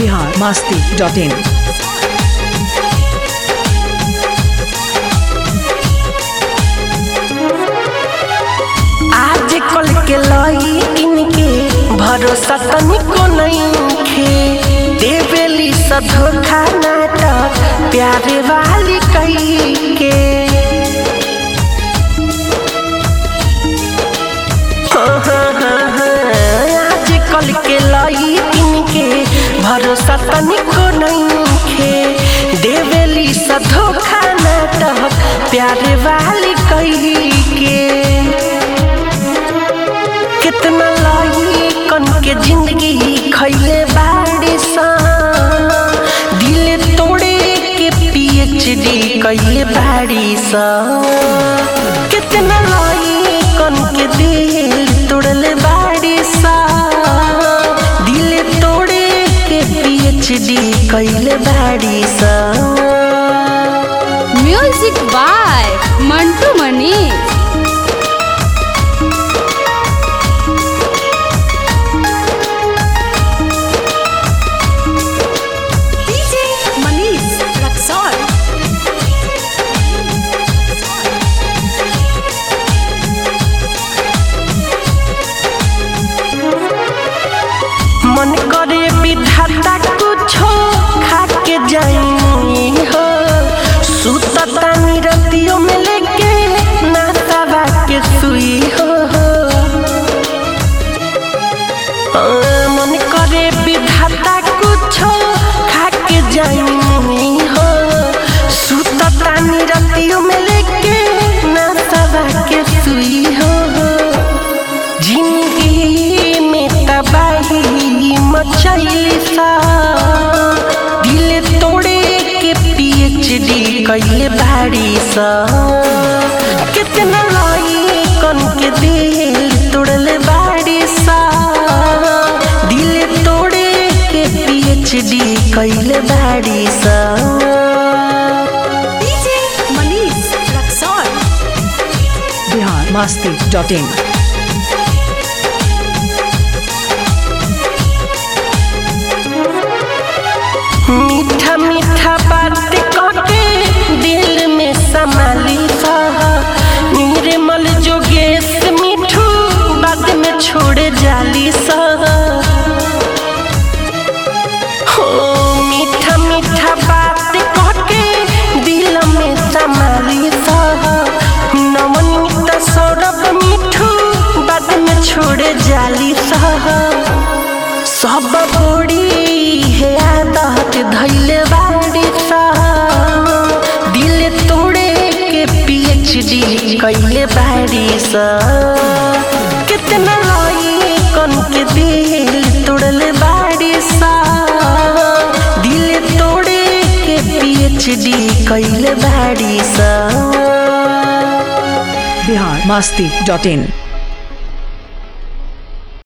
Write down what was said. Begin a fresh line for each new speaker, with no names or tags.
Bihar Masti dot इन
आज कल के लईकिन के भरोसा तनिको नइखे देवेली स धोखा नाटक प्यारे वाली कई के हाँ, हाँ, हाँ, हाँ, आज कल के लईकिन के भरोसा तनिको नइखे देवेली स धोखा नाटक प्यारे वाली कई के कितना लाई कन के जिंदगी खैले बाड़ी सा दिल तोड़े के पीएचडी कैले बाड़ी सा कितना लाई कन के दिल तोड़ले बाड़ी सा दिल तोड़े के पीएचडी कैले बाड़ी सा
music by Mantu Manish
DJ Manish Raxaul
मन करे विधाता कुछो खा के जाई हो सुतता निरतियों में लेके नातावा के सुई हो आ, मन करे विधाता कुछो खा के जाई हो सुतता निरतियों में लेके नातावा के सुई हो जिंदगी में तबाही मचैली सा दिल तोड़े के पीएचडी कैले बाड़ी सा कितना लाई कन के दिल तोड़ले बाड़ी सा दिल तोड़े के पीएचडी कैले बाड़ी सा
DJ Manish Raxaul
Bihar Masti dot in
मीठा मीठा बात कके दिल में समाली सा निर्मल जोगेश मिठू बाद में छोड़ जाली सा हो मीठा मीठा बात कके दिल में समाली सा नवनीत सौरभ मिठू बाद में छोड़ जाली सा सब बड़ी है आदत धैले बाड़ी सा दिल तोड़े के पीएचडी कैले बाड़ी सा कितना लाई कन के दिल तोड़ले बाड़ी सा दिल तोड़े के पीएचडी कैले बाड़ी सा
बिहार मस्ती डॉट इन